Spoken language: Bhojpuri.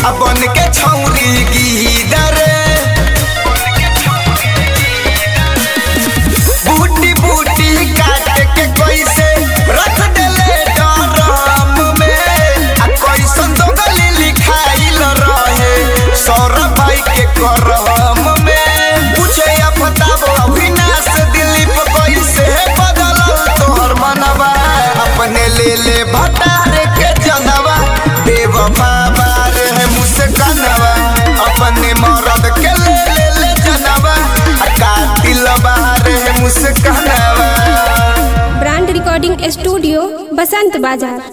अपन के छौरी गीदर बूटी बूटी काट के कैसे रख देले डरम में आ कैसन तो गली लिखाइल रहे सौरभ भाई के करम में पूछे या बताबो अविनाश दिलीप कैसे बदलल तोहर मनवा अपने ले ले भटारे के जनवा देव बाबा रे मुस्कनवा अपने मरद के ले ले ले जनवा आ कातिल बारे मुस्कनवा ब्रांड रिकॉर्डिंग स्टूडियो बसंत बाजार